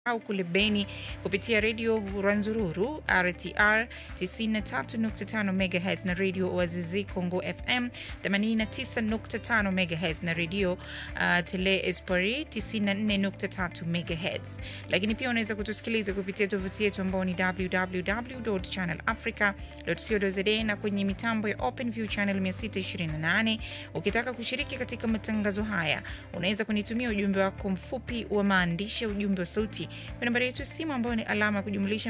au kule Beni kupitia redio Rwanzururu RTR 93.5 MHz na redio Wazizi Congo FM 89.5 MHz na redio uh, Tele Espari 94.3 MHz. Lakini pia unaweza kutusikiliza kupitia tovuti yetu ambao ni www.channelafrica.co.za na kwenye mitambo ya OpenView channel 628. Ukitaka kushiriki katika matangazo haya, unaweza kunitumia ujumbe wako mfupi wa maandishi, ujumbe wa sauti kwa nambari yetu ya simu ambayo ni alama ya kujumlisha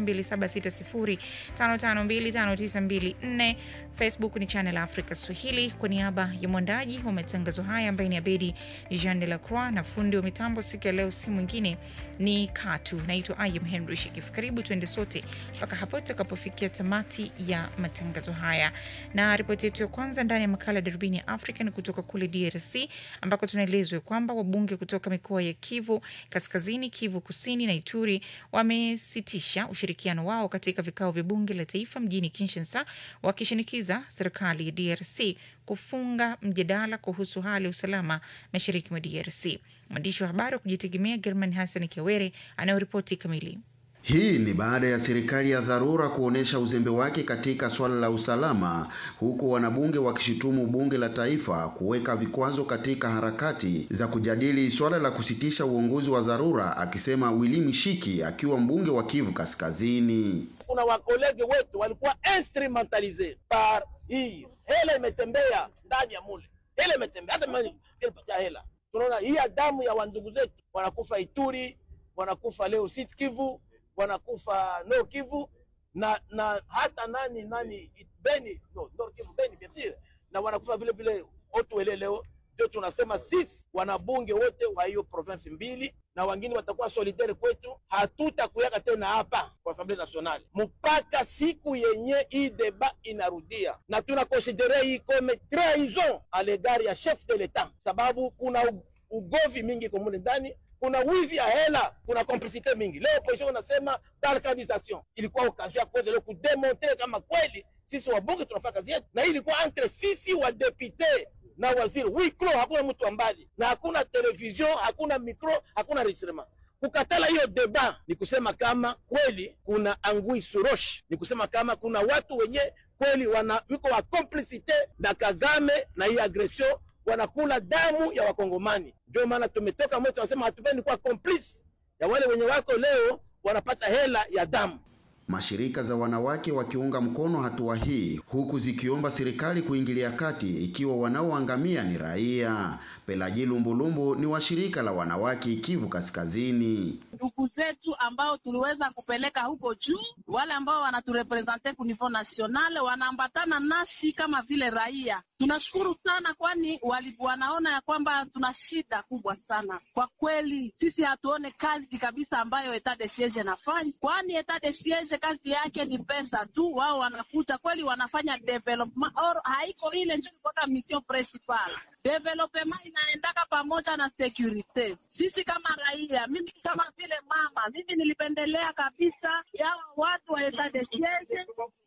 2760552594. Facebook ni Channel Africa Swahili. Kwa niaba ya mwandaji wa matangazo haya ambaye ni Abedi Jean de la Croix na fundi wa mitambo siku ya leo, si mwingine ni Katu. Naitwa Ayam Henry Shikif. Karibu tuende sote mpaka hapo tutakapofikia tamati ya matangazo haya, na ripoti yetu ya kwanza ndani ya makala ya darubini ya Afrika ni kutoka kule DRC ambako tunaelezwa kwamba wabunge kutoka mikoa ya Kivu Kaskazini, Kivu Kusini na Ituri wamesitisha ushirikiano wao katika vikao vya bunge la taifa mjini Kinshasa, wakishinikiza serikali ya DRC kufunga mjadala kuhusu hali ya usalama mashariki mwa DRC. Mwandishi wa habari wa kujitegemea German Hassan Kiawere anayoripoti kamili. Hii ni baada ya serikali ya dharura kuonesha uzembe wake katika swala la usalama, huku wanabunge wakishutumu bunge la taifa kuweka vikwazo katika harakati za kujadili swala la kusitisha uongozi wa dharura, akisema Willy Mishiki akiwa mbunge wa Kivu Kaskazini. Kuna wakolege wetu walikuwa instrumentalize par hii hela imetembea ndani ya mule, hela imetembea hata ilipatia hela. Tunaona hii damu ya wandugu zetu wanakufa Ituri, wanakufa leo Sud Kivu wanakufa Nord Kivu na na hata nani nani Beni no, Nord Kivu Beni bien na wanakufa vile vile Otuele leo. Ndio tunasema sisi wanabunge wote wa hiyo province mbili na wengine watakuwa solidaire kwetu, hatutakuyaka tena hapa kwa Assemblée Nationale mpaka siku yenye hii deba inarudia, na tunakonsidere hii comme trahison a l'égard ya chef de l'etat, sababu kuna ugovi mingi komune ndani kuna wivi ya hela, kuna complicite mingi. Leo opposition unasema balkanisation, ilikuwa occasion ya kuweza leo kudemontre kama kweli sisi wabunge tunafanya kazi yetu, na hii ilikuwa entre sisi wa depute na waziri wiklo, hakuna mtu wa mbali na hakuna television, hakuna micro, hakuna registrement. Kukatala hiyo deba ni kusema kama kweli kuna angui surosh, ni kusema kama kuna watu wenye kweli wana wiko wa complicite na Kagame na hii agression wanakula damu ya Wakongomani. Ndio maana tumetoka mwetu, wanasema hatupendi kuwa complice ya wale wenye wako leo wanapata hela ya damu. Mashirika za wanawake wakiunga mkono hatua hii, huku zikiomba serikali kuingilia kati ikiwa wanaoangamia ni raia. Pelaji Lumbulumbu ni wa shirika la wanawake Kivu Kaskazini. Ndugu zetu ambao tuliweza kupeleka huko juu, wale ambao wanaturepresente ku niveau national wanaambatana nasi kama vile raia. Tunashukuru sana, kwani wali wanaona ya kwamba tuna shida kubwa sana kwa kweli. Sisi hatuone kazi kabisa ambayo etat de siege nafanya, kwani etat de siege kazi yake ni pesa tu. Wao wanakuja kweli, wanafanya development or haiko ile ndio kwa mission principal development inaendaka pamoja na security. Sisi kama raia, mimi kama vile mama, mimi nilipendelea kabisa yawa watu wa etat de siege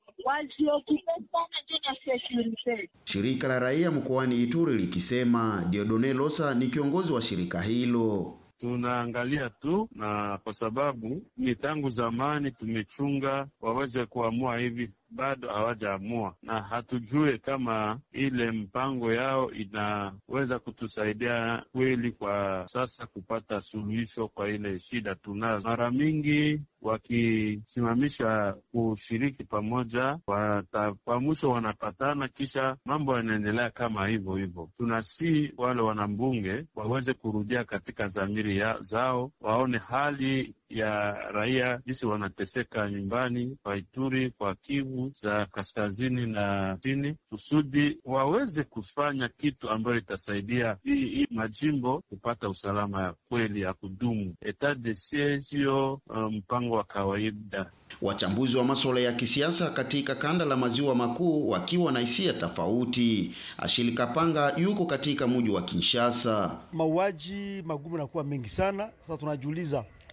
Shirika la raia mkoani Ituri likisema Diodone Losa ni kiongozi wa shirika hilo. Tunaangalia tu na kwa sababu ni tangu zamani tumechunga waweze kuamua hivi, bado hawajaamua na hatujue kama ile mpango yao inaweza kutusaidia kweli kwa sasa kupata suluhisho kwa ile shida tunazo. Mara mingi wakisimamisha kushiriki pamoja, kwa mwisho wanapatana, kisha mambo yanaendelea kama hivyo hivyo. Tunasi wale wanambunge waweze kurudia katika dhamiri zao, waone hali ya raia jinsi wanateseka nyumbani kwa Ituri, kwa Kivu za kaskazini na chini, kusudi waweze kufanya kitu ambayo itasaidia hii hii majimbo kupata usalama ya kweli ya kudumu. Etat de siege sio mpango wa kawaida. Wachambuzi wa masuala ya kisiasa katika kanda la maziwa makuu wakiwa na hisia tofauti. Ashili Kapanga yuko katika mji wa Kinshasa. Mauaji magumu nakuwa mengi sana. Sasa tunajiuliza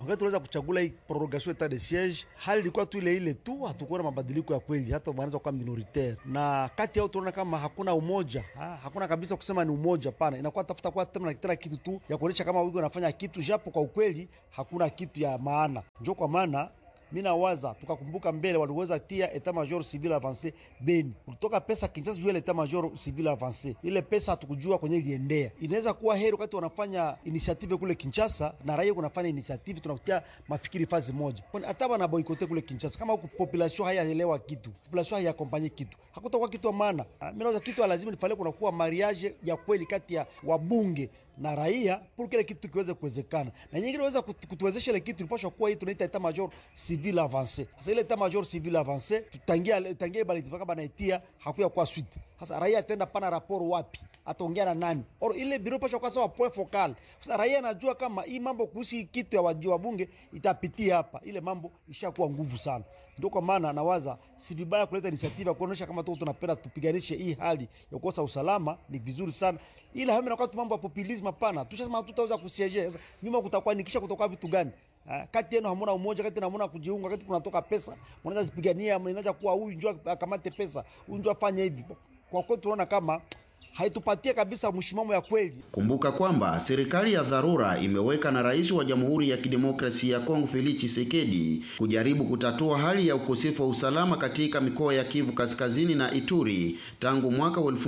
wakati tunaweza kuchagula hii prorogation etat de siege, hali ilikuwa tu ile ile tu, hatukuona mabadiliko ya kweli, hata wanaweza kuwa minoritaire, na kati yao tunaona kama hakuna umoja ha, hakuna kabisa kusema ni umoja. Pana inakuwa tafuta kwa tena tena kitu tu ya kuonyesha kama wigo wanafanya kitu, japo kwa ukweli hakuna kitu ya maana. Njo kwa maana mi nawaza tukakumbuka mbele waliweza tia etat major civil avance Beni, kulitoka pesa Kinshasa juu ya etat major civil avance. Ile pesa hatukujua kwenye iliendea. Inaweza kuwa heri wakati wanafanya initiative kule Kinshasa na raia kunafanya initiative, tunakutia mafikiri fazi moja, kwani hata wana boikote kule Kinshasa, kama huku population hayaelewa kitu, population hayakompanye kitu, hakutakuwa kitu wa maana. Ah, Mi nawaza kitu lazima nifale, kunakuwa mariage ya kweli kati ya wabunge na raia pour kile kitu kiweze kuwezekana, na nyingine inaweza kutuwezesha ile kitu ilipashwa kuwa hii tunaita etat major civil avance. Sasa ile etat major civil avance tutangia tangia bali mpaka banaitia hakuya kwa suite. Sasa raia atenda pana raporo wapi, ataongea na nani? Or ile biro pasha kwa sawa point focal. Sasa raia anajua kama hii mambo kuhusu kitu ya waji wa bunge itapitia hapa, ile mambo ishakuwa nguvu sana. Ndio kwa maana nawaza si vibaya kuleta initiative kuonesha kama tu tunapenda tupiganishe hii hali ya kukosa usalama, ni vizuri sana, ila hame nakuwa tu mambo ya populism. Hapana, tushasema tutaweza kusiege. Sasa nyuma kutakuwa nikisha kutoka vitu gani? Ah, kati yenu hamuna umoja, kati hamuna kujiunga, kati kunatoka pesa, mnaweza zipigania, mnaweza kuwa huyu njoo akamate pesa, huyu njoo afanye hivi. Kwa kweli tunaona kama haitupatie kabisa mshimamo ya kweli. Kumbuka kwamba serikali ya dharura imeweka na rais wa Jamhuri ya Kidemokrasia ya Kongo Felix Tshisekedi kujaribu kutatua hali ya ukosefu wa usalama katika mikoa ya Kivu Kaskazini na Ituri tangu mwaka wa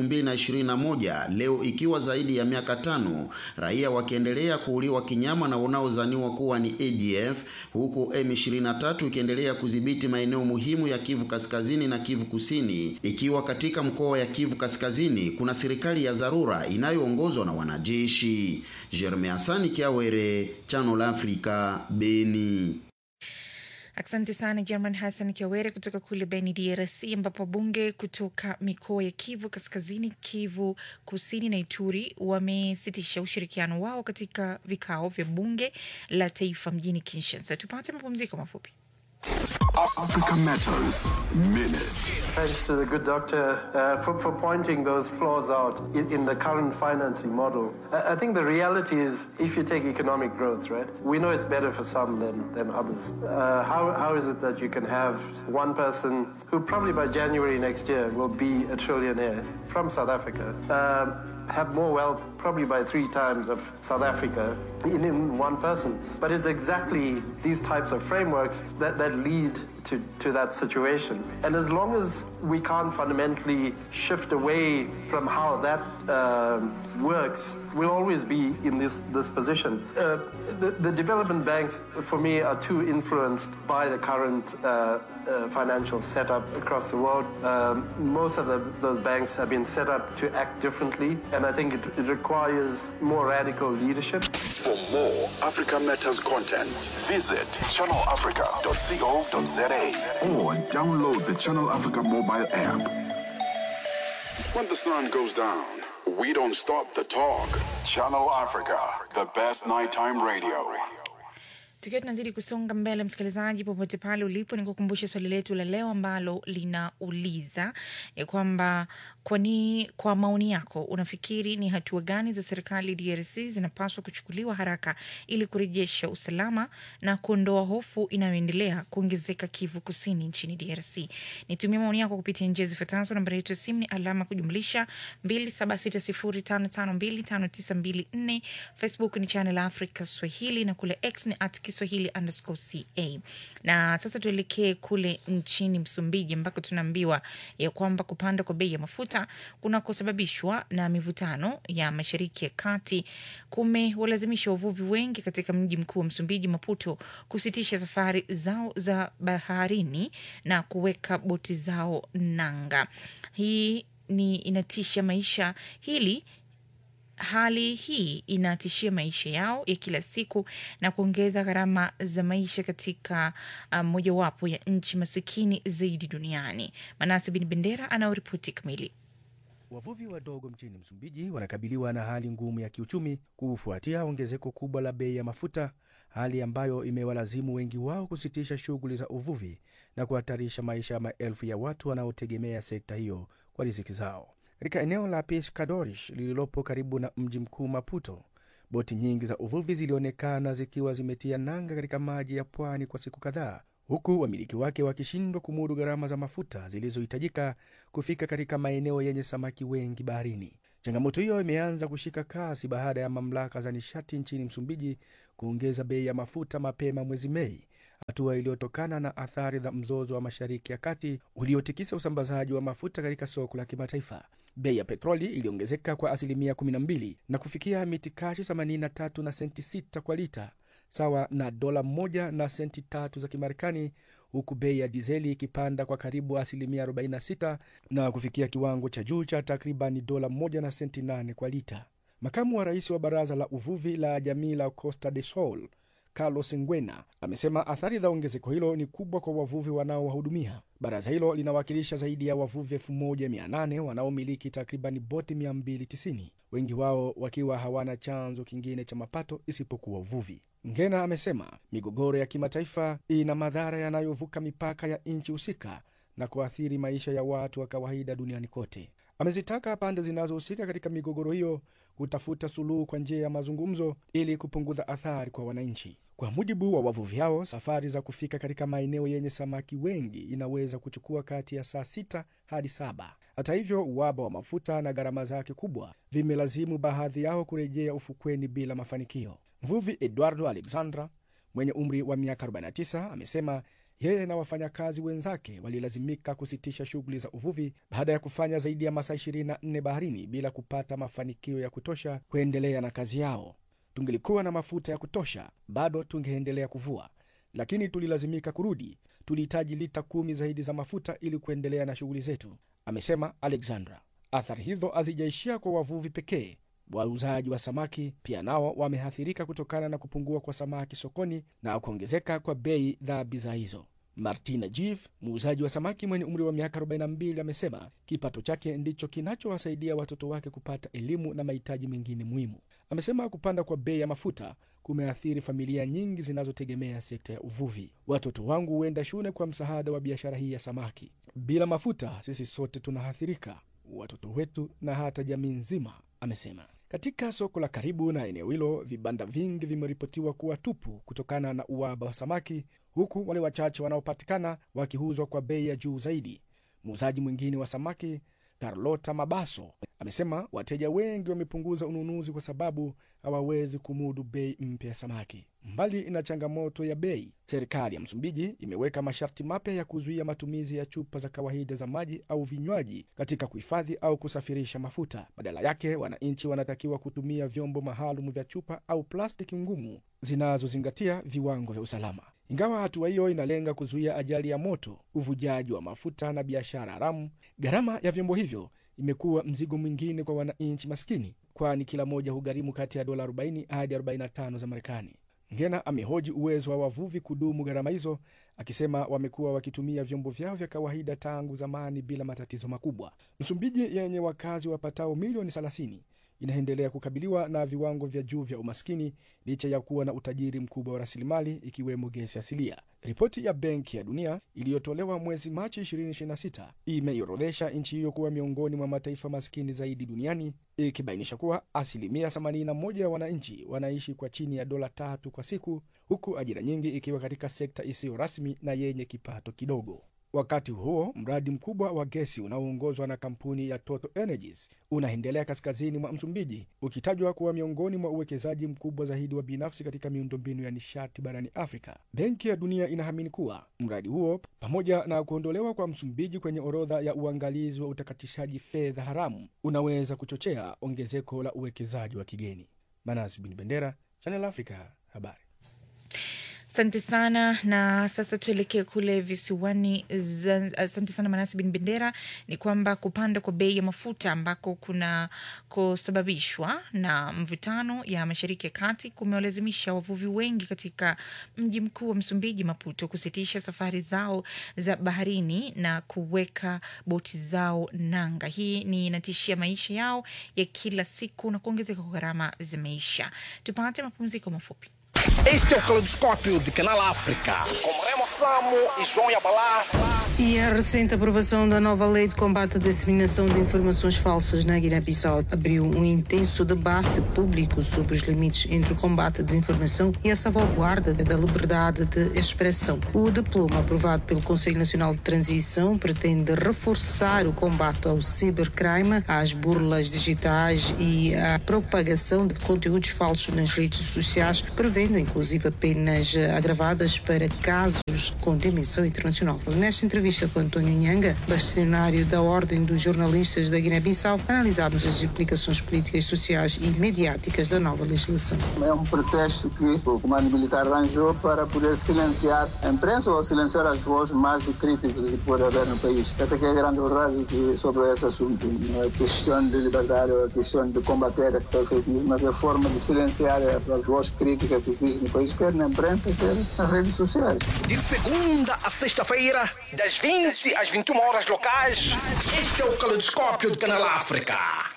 2021, leo ikiwa zaidi ya miaka tano, raia wakiendelea kuuliwa kinyama na wanaodhaniwa kuwa ni ADF, huku M23 ikiendelea kudhibiti maeneo muhimu ya Kivu Kaskazini na Kivu Kusini, ikiwa katika mkoa ya Kivu Kaskazini kuna serikali ya dharura inayoongozwa na wanajeshi. Jeremy Asani Kiawere, Channel Africa, Beni. Asante sana German Hassan Kiawere kutoka kule Beni, DRC, ambapo bunge kutoka mikoa ya Kivu Kaskazini, Kivu Kusini na Ituri wamesitisha ushirikiano wao katika vikao vya bunge la taifa mjini Kinshasa. Tupate mapumziko mafupi. Africa Matters Minute. Thanks to the good doctor uh, for, for pointing those flaws out in, in the current financing model. I, I think the reality is, if you take economic growth, right, we know it's better for some than, than others. Uh, how, how is it that you can have one person who probably by January next year will be a trillionaire from South Africa? Um, have more wealth probably by three times of South Africa in, in one person. But it's exactly these types of frameworks that, that lead to, to that situation. And as long as we can't fundamentally shift away from how that um works, we'll always be in this, this position. Uh, the, the development banks, for me, are too influenced by the current uh, uh, financial setup across the world. Um, most of the, those banks have been set up to act differently, and I think it, it requires more radical leadership. For more Africa Matters content, visit channelafrica.co.za or download the Channel Africa mobile app. When the sun goes down, we don't stop the talk. Channel Africa, the best nighttime radio. Tukiwa tunazidi kusonga mbele, msikilizaji, popote pale ulipo, ni kukumbusha swali letu la leo ambalo linauliza ya kwamba kwani, kwa maoni yako, unafikiri ni hatua gani za serikali DRC zinapaswa kuchukuliwa haraka ili kurejesha usalama na kuondoa hofu inayoendelea kuongezeka Kivu Kusini nchini DRC? Nitumia maoni yako kupitia njia zifuatazo. Nambari yetu ya simu ni alama kujumlisha 276055259254. Facebook ni Channel Africa Swahili na kule X ni at Kiswahili underscore ca. Na sasa tuelekee kule nchini Msumbiji ambako tunaambiwa ya kwamba kupanda kwa bei ya mafuta kunakosababishwa na mivutano ya Mashariki ya Kati kumewalazimisha wavuvi wengi katika mji mkuu wa Msumbiji, Maputo, kusitisha safari zao za baharini na kuweka boti zao nanga. Hii ni inatisha maisha hili Hali hii inatishia maisha yao ya kila siku na kuongeza gharama za maisha katika uh, mojawapo ya nchi masikini zaidi duniani. Manase Bin Bendera anaoripoti kamili. Wavuvi wadogo mchini Msumbiji wanakabiliwa na hali ngumu ya kiuchumi kufuatia ongezeko kubwa la bei ya mafuta, hali ambayo imewalazimu wengi wao kusitisha shughuli za uvuvi na kuhatarisha maisha ya maelfu ya watu wanaotegemea sekta hiyo kwa riziki zao. Katika eneo la Pescadores lililopo karibu na mji mkuu Maputo, Boti nyingi za uvuvi zilionekana zikiwa zimetia nanga katika maji ya pwani kwa siku kadhaa, huku wamiliki wake wakishindwa kumudu gharama za mafuta zilizohitajika kufika katika maeneo yenye samaki wengi baharini. Changamoto hiyo imeanza kushika kasi baada ya mamlaka za nishati nchini Msumbiji kuongeza bei ya mafuta mapema mwezi Mei, hatua iliyotokana na athari za mzozo wa Mashariki ya Kati uliotikisa usambazaji wa mafuta katika soko la kimataifa. Bei ya petroli iliongezeka kwa asilimia 12 na kufikia mitikashi 83 na senti 6 kwa lita, sawa na dola moja na senti tatu za Kimarekani, huku bei ya dizeli ikipanda kwa karibu asilimia 46 na kufikia kiwango cha juu cha takribani dola moja na senti 8 kwa lita. Makamu wa rais wa baraza la uvuvi la jamii la Costa de Sol Carlos Ngwena amesema athari za ongezeko hilo ni kubwa kwa wavuvi wanaowahudumia. Baraza hilo linawakilisha zaidi ya wavuvi 1800 wanaomiliki takribani boti 290, wengi wao wakiwa hawana chanzo kingine cha mapato isipokuwa uvuvi. Ngena amesema migogoro ya kimataifa ina madhara yanayovuka mipaka ya nchi husika na kuathiri maisha ya watu wa kawaida duniani kote. Amezitaka pande zinazohusika katika migogoro hiyo kutafuta suluhu kwa njia ya mazungumzo ili kupunguza athari kwa wananchi. Kwa mujibu wa wavuvi hao, safari za kufika katika maeneo yenye samaki wengi inaweza kuchukua kati ya saa sita hadi saba. Hata hivyo, uhaba wa mafuta na gharama zake kubwa vimelazimu baadhi yao kurejea ufukweni bila mafanikio. Mvuvi Eduardo Alexandra mwenye umri wa miaka 49 amesema yeye na wafanyakazi wenzake walilazimika kusitisha shughuli za uvuvi baada ya kufanya zaidi ya masaa 24 baharini bila kupata mafanikio ya kutosha kuendelea na kazi yao. Tungelikuwa na mafuta ya kutosha, bado tungeendelea kuvua, lakini tulilazimika kurudi. Tulihitaji lita kumi zaidi za mafuta ili kuendelea na shughuli zetu, amesema Alexandra. Athari hizo hazijaishia kwa wavuvi pekee. Wauzaji wa samaki pia nao wameathirika kutokana na kupungua kwa samaki sokoni na kuongezeka kwa bei za bidhaa hizo. Martina Jiv, muuzaji wa samaki mwenye umri wa miaka 42, amesema kipato chake ndicho kinachowasaidia watoto wake kupata elimu na mahitaji mengine muhimu. Amesema kupanda kwa bei ya mafuta kumeathiri familia nyingi zinazotegemea sekta ya uvuvi. Watoto wangu huenda shule kwa msaada wa biashara hii ya samaki. Bila mafuta, sisi sote tunaathirika, watoto wetu na hata jamii nzima, amesema. Katika soko la karibu na eneo hilo, vibanda vingi vimeripotiwa kuwa tupu kutokana na uhaba wa samaki, huku wale wachache wanaopatikana wakiuzwa kwa bei ya juu zaidi. Muuzaji mwingine wa samaki Carlota Mabaso amesema wateja wengi wamepunguza ununuzi kwa sababu hawawezi kumudu bei mpya ya samaki. Mbali na changamoto ya bei, serikali ya Msumbiji imeweka masharti mapya ya kuzuia matumizi ya chupa za kawaida za maji au vinywaji katika kuhifadhi au kusafirisha mafuta. Badala yake, wananchi wanatakiwa kutumia vyombo maalum vya chupa au plastiki ngumu zinazozingatia viwango vya usalama. Ingawa hatua hiyo inalenga kuzuia ajali ya moto, uvujaji wa mafuta na biashara haramu, gharama ya vyombo hivyo imekuwa mzigo mwingine kwa wananchi maskini, kwani kila moja hugharimu kati ya dola 40 hadi 45 za Marekani. Ngena amehoji uwezo wa wavuvi kudumu gharama hizo, akisema wamekuwa wakitumia vyombo vyao vya kawaida tangu zamani bila matatizo makubwa. Msumbiji yenye wakazi wapatao milioni 30 inaendelea kukabiliwa na viwango vya juu vya umaskini licha ya kuwa na utajiri mkubwa wa rasilimali ikiwemo gesi asilia. Ripoti ya Benki ya Dunia iliyotolewa mwezi Machi 2026 imeiorodhesha nchi hiyo kuwa miongoni mwa mataifa maskini zaidi duniani, ikibainisha kuwa asilimia 81 ya wananchi wanaishi kwa chini ya dola tatu kwa siku, huku ajira nyingi ikiwa katika sekta isiyo rasmi na yenye kipato kidogo. Wakati huo mradi mkubwa wa gesi unaoongozwa na kampuni ya Total Energies unaendelea kaskazini mwa Msumbiji, ukitajwa kuwa miongoni mwa uwekezaji mkubwa zaidi wa binafsi katika miundombinu ya nishati barani Afrika. Benki ya Dunia inaamini kuwa mradi huo, pamoja na kuondolewa kwa Msumbiji kwenye orodha ya uangalizi wa utakatishaji fedha haramu, unaweza kuchochea ongezeko la uwekezaji wa kigeni. Manasi Bin Bendera, Channel Africa, habari. Asante sana na sasa tuelekee kule visiwani. Asante sana Manasi Bin Bendera. Ni kwamba kupanda kwa bei ya mafuta ambako kuna kusababishwa na mvutano ya Mashariki ya Kati kumewalazimisha wavuvi wengi katika mji mkuu wa Msumbiji, Maputo, kusitisha safari zao za baharini na kuweka boti zao nanga. Hii ni inatishia maisha yao ya kila siku na kuongezeka kwa gharama za maisha. Tupate mapumziko mafupi. Este é o Caleidoscópio de Canal África, com Remo Samo e João Yabalá. E a recente aprovação da nova lei de combate à disseminação de informações falsas na Guiné-Bissau abriu um intenso debate público sobre os limites entre o combate à desinformação e a salvaguarda da liberdade de expressão. O diploma aprovado pelo Conselho Nacional de Transição pretende reforçar o combate ao cibercrime, às burlas digitais e à propagação de conteúdos falsos nas redes sociais, prevendo inclusive penas agravadas para casos com dimensão internacional. Nesta entrevista com António Nhanga, bastonário da Ordem dos Jornalistas da Guiné-Bissau, analisámos as implicações políticas, sociais e mediáticas da nova legislação. É um pretexto que o comando militar arranjou para poder silenciar a imprensa ou silenciar as vozes mais críticas que pode haver no país. Essa que é a grande verdade que, sobre esse assunto. Não é questão de liberdade ou é questão de combater a fake news, mas é a forma de silenciar as vozes críticas que existem no país, quer na imprensa, quer nas redes sociais. De segunda a sexta-feira, das 20 às 21 horas locais, este é o Caleidoscópio do Canal África.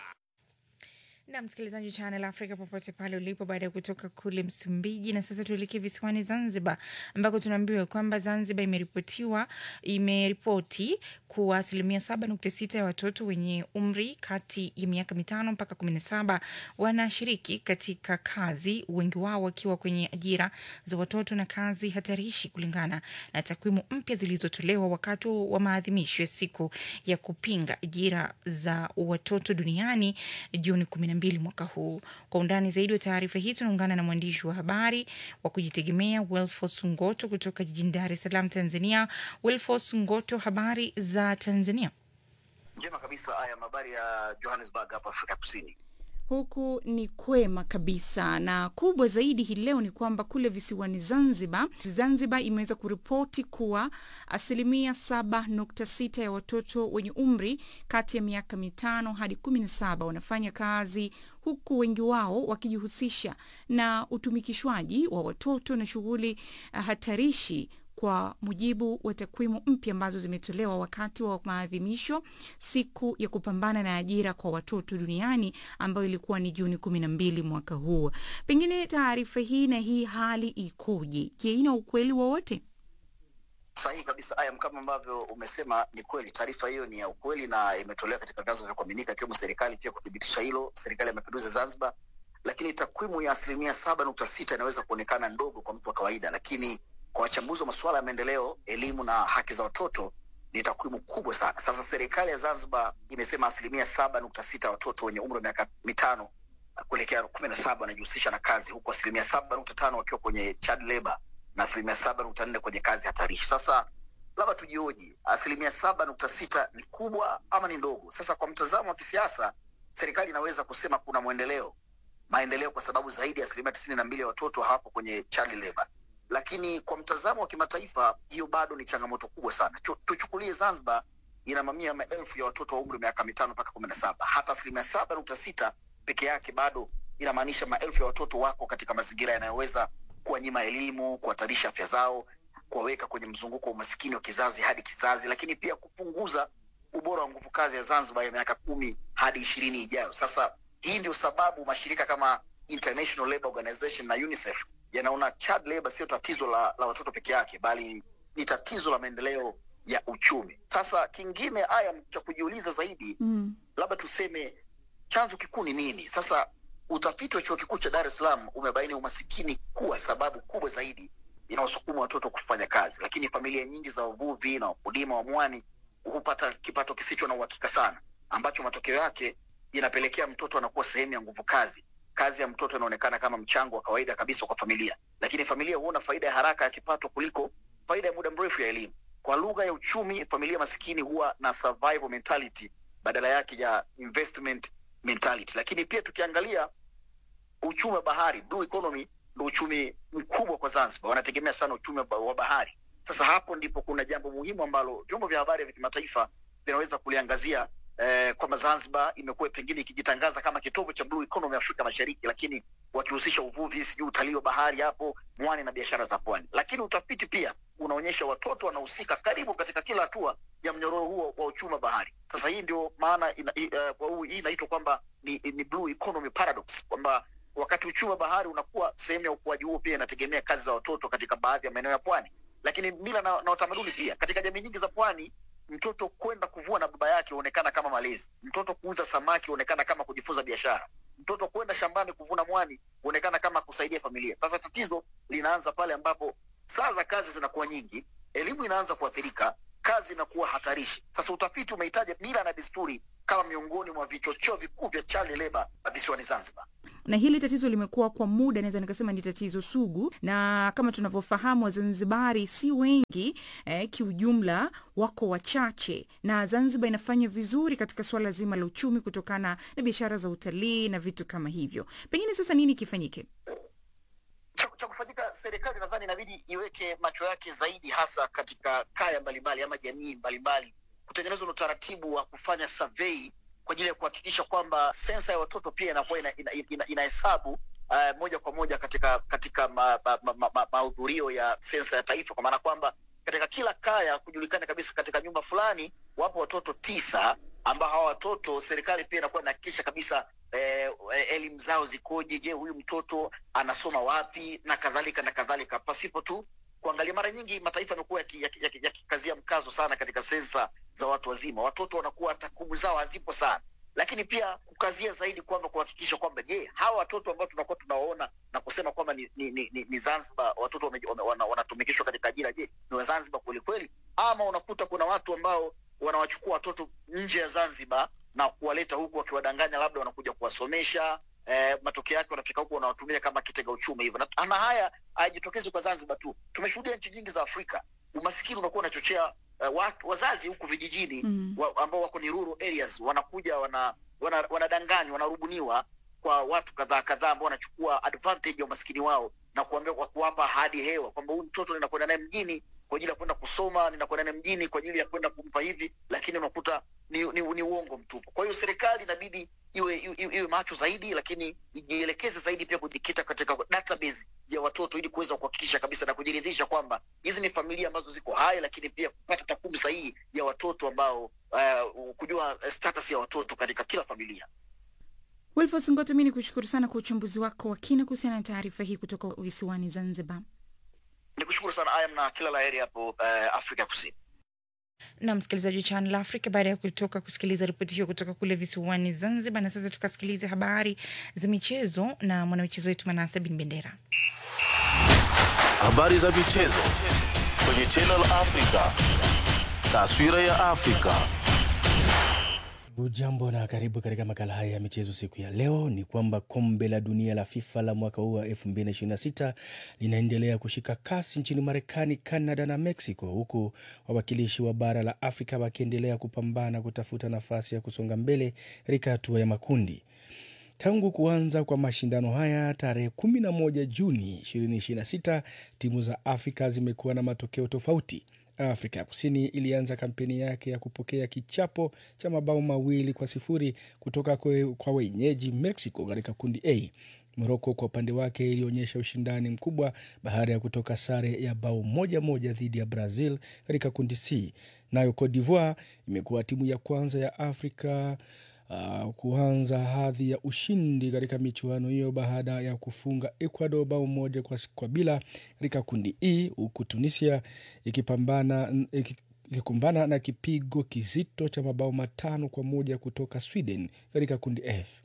na msikilizaji wa Channel Africa popote pale ulipo, baada ya kutoka kule Msumbiji. Na sasa tuelekee visiwani Zanzibar, ambako tunaambiwa kwamba Zanzibar imeripotiwa imeripoti kuwa asilimia saba nukta sita ya watoto wenye umri kati ya miaka mitano mpaka kumi na saba wanashiriki katika kazi, wengi wao wakiwa kwenye ajira za watoto na kazi hatarishi, kulingana na takwimu mpya zilizotolewa wakati wa maadhimisho ya siku ya kupinga ajira za watoto duniani Juni kumi na mbili mwaka huu. Kwa undani zaidi wa taarifa hii tunaungana na mwandishi wa habari wa kujitegemea Wilfos Ngoto kutoka jijini Dar es Salaam, Tanzania. Wilfos Ngoto, habari za Tanzania? Njema kabisa. Haya, habari ya Johannesburg hapa Afrika Kusini. Huku ni kwema kabisa, na kubwa zaidi hii leo ni kwamba kule visiwani Zanzibar, Zanzibar imeweza kuripoti kuwa asilimia saba nukta sita ya watoto wenye umri kati ya miaka mitano hadi kumi na saba wanafanya kazi huku wengi wao wakijihusisha na utumikishwaji wa watoto na shughuli uh, hatarishi kwa mujibu wa takwimu mpya ambazo zimetolewa wakati wa maadhimisho siku ya kupambana na ajira kwa watoto duniani ambayo ilikuwa ni Juni kumi na mbili mwaka huu. Pengine taarifa hii na hii hali ikoje? Je, ina ukweli wowote? Sahihi kabisa Ayam, kama ambavyo umesema, ni kweli taarifa hiyo ni ya ukweli na imetolewa katika vyanzo vya kuaminika, ikiwemo serikali pia kuthibitisha hilo, serikali ya mapinduzi ya Zanzibar. Lakini takwimu ya asilimia saba nukta sita inaweza kuonekana ndogo kwa mtu wa kawaida, lakini kwa wachambuzi wa masuala ya maendeleo, elimu na haki za watoto ni takwimu kubwa sana. Sasa serikali ya Zanzibar imesema asilimia saba nukta sita watoto wenye umri wa miaka mitano kuelekea kumi na saba wanajihusisha na kazi, huku asilimia saba nukta tano wakiwa kwenye child labor na asilimia saba nukta nne kwenye kazi hatarishi. Sasa labda tujioji, asilimia saba nukta sita ni kubwa ama ni ndogo? Sasa kwa mtazamo wa kisiasa, serikali inaweza kusema kuna mwendeleo maendeleo, kwa sababu zaidi ya asilimia tisini na mbili ya watoto hawapo kwenye child labor lakini kwa mtazamo wa kimataifa hiyo bado ni changamoto kubwa sana. Tuchukulie Zanzibar ina mamia maelfu ya watoto wa umri miaka mitano mpaka kumi na saba. Hata asilimia saba nukta sita peke yake bado inamaanisha maelfu ya watoto wako katika mazingira yanayoweza kuwanyima elimu, kuhatarisha afya zao, kuwaweka kwenye mzunguko wa umasikini wa kizazi hadi kizazi, lakini pia kupunguza ubora wa nguvu kazi ya Zanzibar ya miaka kumi hadi ishirini ijayo. Sasa hii ndio sababu mashirika kama International Labour Organization na UNICEF yanaona child labor sio tatizo la, la watoto peke yake bali ni tatizo la maendeleo ya uchumi. Sasa kingine haya cha kujiuliza zaidi mm. labda tuseme chanzo kikuu ni nini? Sasa utafiti wa chuo kikuu cha Dar es Salaam umebaini umasikini kuwa sababu kubwa zaidi inayosukuma watoto kufanya kazi, lakini familia nyingi za uvuvi na wakulima wa mwani hupata kipato kisicho na uhakika sana, ambacho matokeo yake inapelekea mtoto anakuwa sehemu ya nguvu kazi kazi ya mtoto inaonekana kama mchango wa kawaida kabisa kwa familia, lakini familia huona faida ya haraka ya kipato kuliko faida ya muda mrefu ya elimu. Kwa lugha ya uchumi, familia masikini huwa na survival mentality badala yake ya investment mentality. Lakini pia tukiangalia uchumi wa bahari, blue economy, ndo uchumi mkubwa kwa Zanzibar, wanategemea sana uchumi wa bahari. Sasa hapo ndipo kuna jambo muhimu ambalo vyombo vya habari vya kimataifa vinaweza kuliangazia eh, kwamba Zanzibar imekuwa pengine ikijitangaza kama kitovu cha blue economy Afrika Mashariki, lakini wakihusisha uvuvi, sijui utalii wa bahari hapo mwani na biashara za pwani. Lakini utafiti pia unaonyesha watoto wanahusika karibu katika kila hatua ya mnyororo huo wa uchumi wa bahari. Sasa hii ndio maana ina, uh, hii inaitwa kwamba ni, ni blue economy paradox, kwamba wakati uchumi wa bahari unakuwa, sehemu ya ukuaji huo pia inategemea kazi za watoto katika baadhi ya maeneo ya pwani lakini mila na, na utamaduni pia. Katika jamii nyingi za pwani, mtoto kwenda kuvua na baba yake huonekana kama malezi, mtoto kuuza samaki huonekana kama kujifunza biashara, mtoto kwenda shambani kuvuna mwani huonekana kama kusaidia familia. Sasa tatizo linaanza pale ambapo saa za kazi zinakuwa nyingi, elimu inaanza kuathirika, kazi inakuwa hatarishi. Sasa utafiti umehitaja mila na desturi kama miongoni mwa vichocheo vikuu vya child labor visiwani Zanzibar. na hili tatizo limekuwa kwa muda, naweza nikasema ni tatizo sugu, na kama tunavyofahamu Wazanzibari si wengi eh, kiujumla wako wachache, na Zanzibar inafanya vizuri katika suala zima la uchumi kutokana na biashara za utalii na vitu kama hivyo. Pengine sasa nini kifanyike? cha, cha kufanyika, serikali nadhani inabidi iweke macho yake zaidi hasa katika kaya mbalimbali ama jamii mbalimbali, kutengenezwa na utaratibu wa kufanya survey kwa ajili ya kuhakikisha kwamba sensa ya watoto pia inakuwa inahesabu ina, ina, ina inahesabu, uh, moja kwa moja katika katika mahudhurio ma, ma, ma, mahudhurio ya sensa ya taifa, kwa maana kwamba katika kila kaya kujulikana kabisa katika nyumba fulani wapo watoto tisa ambao hawa watoto serikali pia inakuwa inahakikisha kabisa eh, elimu zao zikoje, je, huyu mtoto anasoma wapi na kadhalika na kadhalika, pasipo tu kuangalia. Mara nyingi mataifa yamekuwa yakikazia yaki, yaki, yaki mkazo sana katika sensa za watu wazima, watoto wanakuwa takwimu zao hazipo sana, lakini pia kukazia zaidi kwamba kuhakikisha kwamba je, hawa watoto ambao tunakuwa tunawaona na kusema kwamba ni, ni, ni, ni, ni Zanzibar watoto wame- wame- wana- wanatumikishwa katika ajira, je, ni Wazanzibar kweli kweli, ama unakuta kuna watu ambao wanawachukua watoto nje ya Zanzibar na kuwaleta huku wakiwadanganya labda wanakuja kuwasomesha eh, matokeo yake wanafika huku wanawatumia kama kitega uchumi hivyo na, na haya hayajitokezi kwa Zanzibar tu. Tumeshuhudia nchi nyingi za Afrika umasikini unakuwa unachochea eh, watu wazazi huku vijijini Mm. wa, ambao wako ni rural areas wanakuja wana wana- wanadanganywa wanarubuniwa kwa watu kadhaa kadhaa ambao wanachukua advantage ya umaskini wao na kuambia kwa kuwapa ahadi hewa kwamba huyu mtoto ninakwenda naye mjini kwa ajili ya kwenda kusoma, ninakwenda naye mjini kwa ajili ya kwenda kumpa hivi, lakini unakuta ni, ni, ni uongo mtupu. Kwa hiyo serikali inabidi iwe, iwe, iwe macho zaidi, lakini ijielekeze zaidi pia kujikita katika database ya watoto ili kuweza kuhakikisha kabisa na kujiridhisha kwamba hizi ni familia ambazo ziko hai, lakini pia kupata takwimu sahihi ya watoto ambao uh, kujua eh, status ya watoto katika kila familia. Wilfos Ngoto, mi ni kushukuru sana kwa uchambuzi wako wa kina kuhusiana na taarifa hii kutoka visiwani Zanzibar. Nikushukuru sana Ayam na kila la heri hapo uh, Afrika Kusini. na msikilizaji wa Channel Africa, baada ya kutoka kusikiliza ripoti hiyo kutoka kule visiwani Zanzibar, na sasa tukasikilize habari za michezo na mwanamichezo wetu Manase Bin Bendera. Habari za michezo kwenye Channel Africa. Taswira ya Afrika. Ujambo na karibu katika makala haya ya michezo siku ya leo. Ni kwamba kombe la dunia la FIFA la mwaka huu wa 2026 linaendelea kushika kasi nchini Marekani, Canada na Mexico, huku wawakilishi wa bara la Afrika wakiendelea kupambana kutafuta nafasi ya kusonga mbele katika hatua ya makundi. Tangu kuanza kwa mashindano haya tarehe 11 Juni 2026, timu za Afrika zimekuwa na matokeo tofauti. Afrika ya Kusini ilianza kampeni yake ya kupokea kichapo cha mabao mawili kwa sifuri kutoka kwe, kwa wenyeji Mexico katika kundi A. Moroko kwa upande wake ilionyesha ushindani mkubwa baada ya kutoka sare ya bao moja moja dhidi ya Brazil katika kundi C. Nayo Cote d'Ivoire imekuwa timu ya kwanza ya Afrika uh, kuanza hadhi ya ushindi katika michuano hiyo baada ya kufunga Ecuador bao moja kwa, kwa bila katika kundi E, huku Tunisia ikipambana iki, ikikumbana na kipigo kizito cha mabao matano kwa moja kutoka Sweden katika kundi F.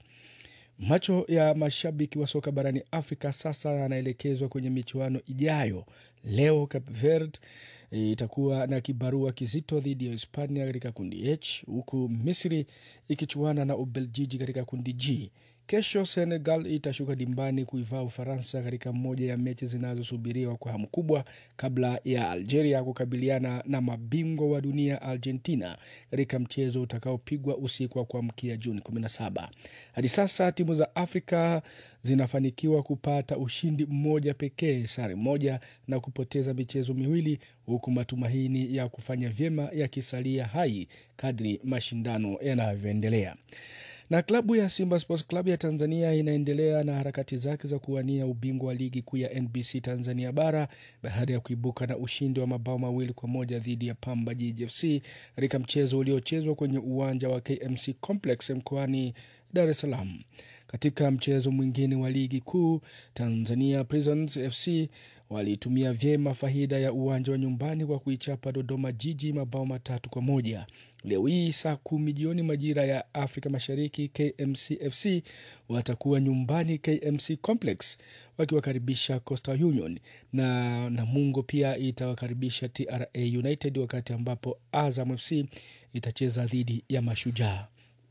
Macho ya mashabiki wa soka barani Afrika sasa yanaelekezwa kwenye michuano ijayo. Leo Cape Verde itakuwa na kibarua kizito dhidi ya Hispania katika kundi H, huku Misri ikichuana na Ubeljiji katika kundi G. Kesho Senegal itashuka dimbani kuivaa Ufaransa katika moja ya mechi zinazosubiriwa kwa hamu kubwa kabla ya Algeria kukabiliana na mabingwa wa dunia Argentina katika mchezo utakaopigwa usiku wa kuamkia Juni 17. Hadi sasa timu za Afrika zinafanikiwa kupata ushindi mmoja pekee, sare moja na kupoteza michezo miwili, huku matumaini ya kufanya vyema yakisalia hai kadri mashindano yanavyoendelea na klabu ya Simba Sports Club ya Tanzania inaendelea na harakati zake za kuwania ubingwa wa ligi kuu ya NBC Tanzania bara baada ya kuibuka na ushindi wa mabao mawili kwa moja dhidi ya Pamba Jiji FC katika mchezo uliochezwa kwenye uwanja wa KMC Complex mkoani Dar es Salaam. Katika mchezo mwingine wa ligi kuu, Tanzania Prisons FC walitumia vyema faida ya uwanja wa nyumbani kwa kuichapa Dodoma Jiji mabao matatu kwa moja. Leo hii saa kumi jioni majira ya Afrika Mashariki, KMC FC watakuwa nyumbani KMC Complex wakiwakaribisha Coastal Union na Namungo pia itawakaribisha TRA United, wakati ambapo Azam FC itacheza dhidi ya Mashujaa.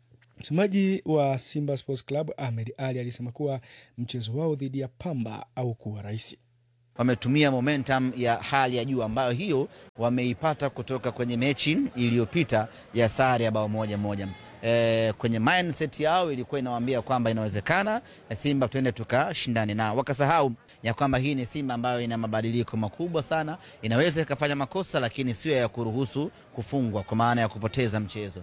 Msemaji wa Simba Sports Club Ahmed Ali alisema kuwa mchezo wao dhidi ya Pamba au kuwa rahisi wametumia momentum ya hali ya juu ambayo hiyo wameipata kutoka kwenye mechi iliyopita ya sare ya bao moja moja. E, kwenye mindset yao ilikuwa inawaambia kwamba inawezekana Simba tuende tukashindane nao, wakasahau ya kwamba hii ni Simba ambayo ina mabadiliko makubwa sana, inaweza ikafanya makosa, lakini sio ya kuruhusu kufungwa, kwa maana ya kupoteza mchezo,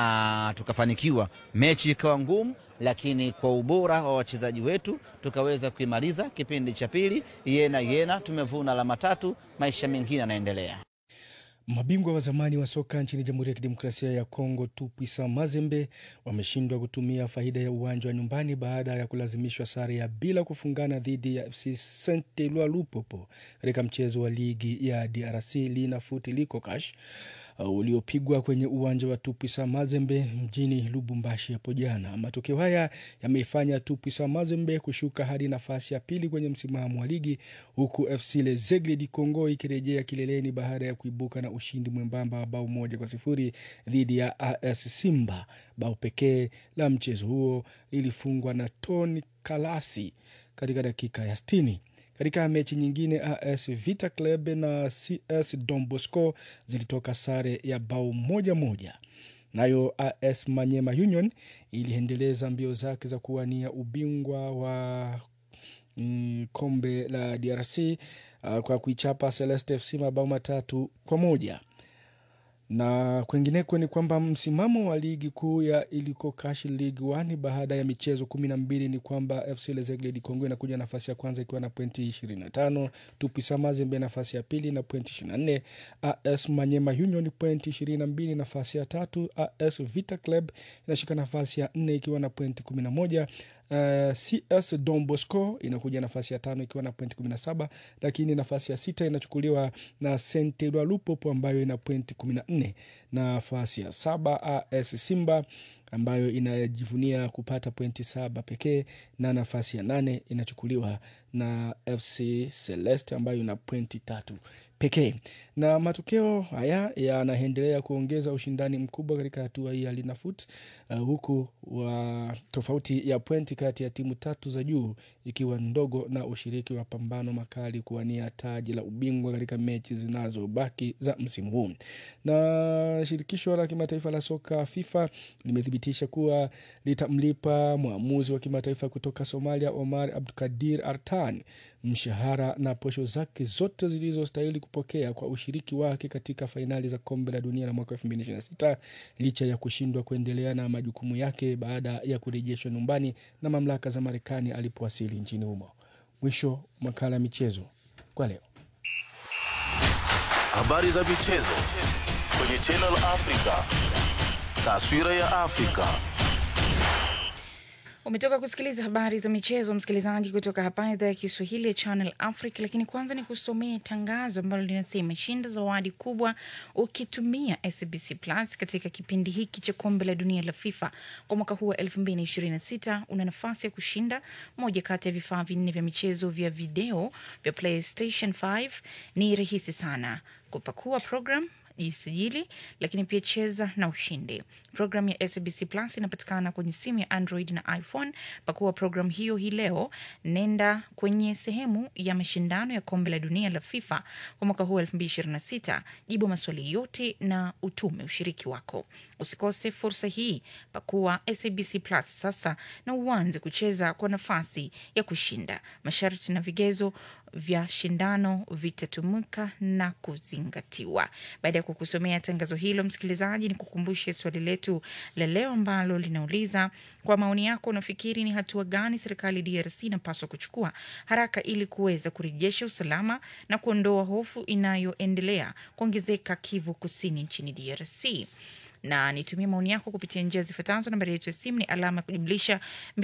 na tukafanikiwa. Mechi ikawa ngumu, lakini kwa ubora wa wachezaji wetu tukaweza kuimaliza kipindi cha pili yena yena, tumevuna alama tatu, maisha mengine yanaendelea. Mabingwa wa zamani wa soka nchini Jamhuri ya Kidemokrasia ya Kongo Tupwisa Mazembe wameshindwa kutumia faida ya uwanja wa nyumbani baada ya kulazimishwa sare ya bila kufungana dhidi ya FC Saint Eloi Lupopo katika mchezo wa ligi ya DRC Lina Foot Likokash uliopigwa kwenye uwanja wa Tupwisa Mazembe mjini Lubumbashi hapo jana. Matokeo haya yameifanya Tupwisa Mazembe kushuka hadi nafasi ya pili kwenye msimamo wa ligi, huku FC Lezegle di Congo ikirejea kileleni baada ya kuibuka na ushindi mwembamba wa bao moja kwa sifuri dhidi ya AS Simba. Bao pekee la mchezo huo lilifungwa na Tony Kalasi katika dakika ya sitini. Katika mechi nyingine AS Vita Club na CS Don Bosco zilitoka sare ya bao moja moja. Nayo AS Manyema Union iliendeleza mbio zake za kuwania ubingwa wa mm, kombe la DRC uh, kwa kuichapa Celeste FC mabao matatu kwa moja na kwengineko ni kwamba msimamo wa ligi kuu ya iliko Kash League 1 baada ya michezo kumi na mbili ni kwamba FC Lezegle di Congo inakuja nafasi ya kwanza ikiwa na pointi ishirini na tano Tupisa Mazembe nafasi ya pili na pointi ishirini na nne AS Manyema Union pointi ishirini na mbili nafasi ya tatu AS Vita Club inashika nafasi ya nne ikiwa na pointi kumi na moja Uh, CS Don Bosco inakuja nafasi ya tano ikiwa na pointi kumi na saba lakini nafasi ya sita inachukuliwa na Saint Eloi Lupopo ambayo ina pointi kumi na nne nafasi ya saba AS Simba ambayo inajivunia kupata pointi saba pekee na nafasi ya nane inachukuliwa na FC Celeste ambayo ina pointi tatu pekee. Na matokeo haya yanaendelea kuongeza ushindani mkubwa katika hatua hii ya Linafoot uh, huku wa tofauti ya pointi kati ya timu tatu za juu ikiwa ndogo na ushiriki wa pambano makali kuwania taji la ubingwa katika mechi zinazobaki za msimu huu. Na shirikisho la kimataifa la soka FIFA limethibitisha kuwa litamlipa mwamuzi wa kimataifa kutoka Somalia Omar Abdukadir Artan mshahara na posho zake zote zilizostahili kupokea kwa ushiriki wake katika fainali za kombe la dunia la mwaka 2026 licha ya kushindwa kuendelea na majukumu yake baada ya kurejeshwa nyumbani na mamlaka za Marekani alipowasili nchini humo. Mwisho makala ya michezo kwa leo. Habari za michezo kwenye Channel Africa. Taswira ya Afrika. Umetoka kusikiliza habari za michezo, msikilizaji, kutoka hapa idhaa ya Kiswahili ya Channel Africa. Lakini kwanza ni kusomea tangazo ambalo linasema shinda zawadi kubwa ukitumia SBC Plus katika kipindi hiki cha kombe la dunia la FIFA kwa mwaka huu wa 2026. Una nafasi ya kushinda moja kati ya vifaa vinne vya michezo vya video vya PlayStation 5. Ni rahisi sana kupakua program jisajili lakini pia cheza na ushindi. Programu ya SBC Plus inapatikana kwenye simu ya Android na iPhone. Pakua programu hiyo hii leo, nenda kwenye sehemu ya mashindano ya kombe la dunia la FIFA kwa mwaka huu 2026, jibu maswali yote na utume ushiriki wako. Usikose fursa hii, pakua SBC Plus sasa na uanze kucheza kwa nafasi ya kushinda. Masharti na vigezo vya shindano vitatumika na kuzingatiwa. Baada ya kukusomea tangazo hilo, msikilizaji, ni kukumbushe swali letu la leo ambalo linauliza kwa maoni yako, unafikiri ni hatua gani serikali DRC inapaswa kuchukua haraka ili kuweza kurejesha usalama na kuondoa hofu inayoendelea kuongezeka Kivu Kusini nchini DRC? na nitumie maoni yako kupitia njia zifuatazo. Nambari yetu ya simu ni alama ya kujumlisha